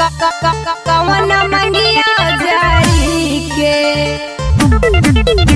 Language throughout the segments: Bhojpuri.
कवन मंगिया जारी के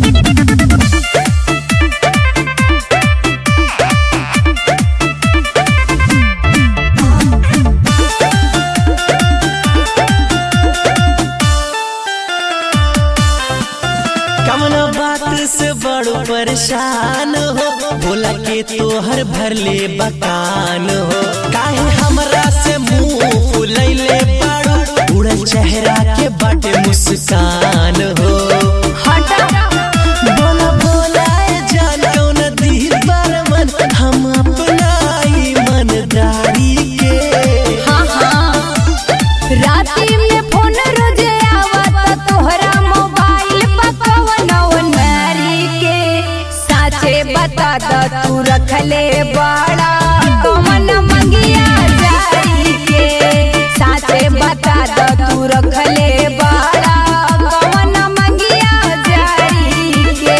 कमना बात से बड़ परेशान हो बोला के तोहर भरले बकान हो काहे हमरा से मुंह फुलैले बाड़ू उड़ल चेहरा के बाटे मुस्कान हो हटा बोला बोला ए जान कौन दिल पर मन हम अपना ईमानदारी के हाँ हाँ राती में फोन रोजे आवत तोहरा मोबाइल पर कवन नारी के साचे बता द तू रखले बड़ा कवन मंगिया जारी के साचे बता द तू रखले बड़ा कवन मंगिया जारी के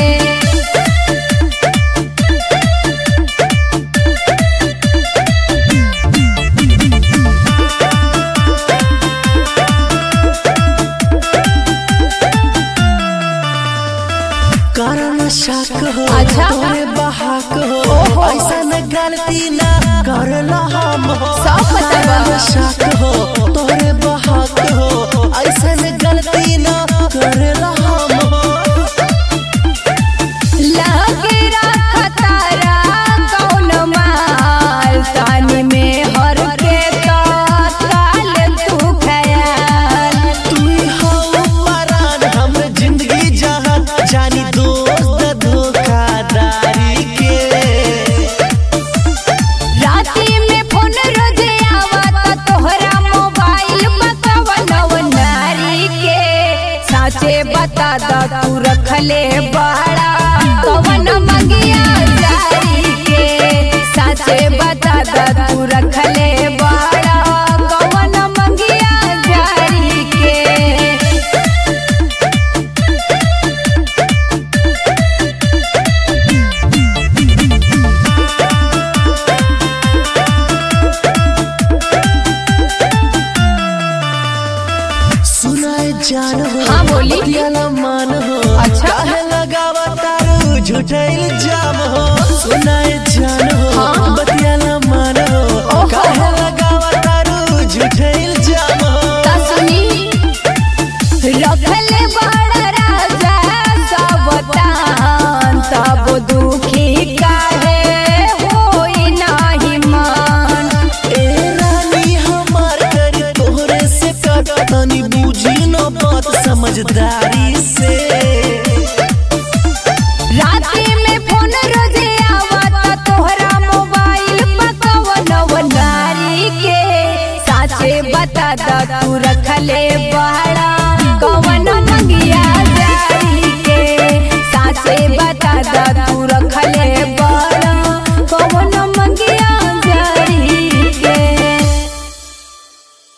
कारण शक हो अच्छा। तोरे बहाक हो ओहो। ऐसा न गलती ना करला हम हो सब पता बा। कारण शक हो तोरे बहाक हो ऐसा न गलती ना करला हम हो लगे रखतारा कौन माल तानी में हर के तो काल तू खयाल तू हो परान हमर जिंदगी जहान जानी दोस्त धोखादारी के राती में फोन रोजे आवत तोहरा मोबाइल बकवन नारी के साचे बता द तू रखले बड़ा कवन मंगिया जारी के साचे बता द तू रखले बड़ा कवन मंगिया जारी के सुनाए जान हो हाँ, बोली। बतियाला मान हो अच्छा। काहे लगावा तारू झूठा इल्जाम हो सुनाए जान हो हाँ। बतियाला मान हो ओहो। काहे लगावा तारू झूठा इल्जाम हो ता सुनी रखले बड़ा राजा सब तान तब दुखी काहे होई नाही मन ए रानी हमार कर तोहरे से कट तनी बूझी न बात समझदारी से राती में फोन रोजे आवत तोहरा मोबाइल पकवन नारी के साचे बता द तू रखले बड़ा कवन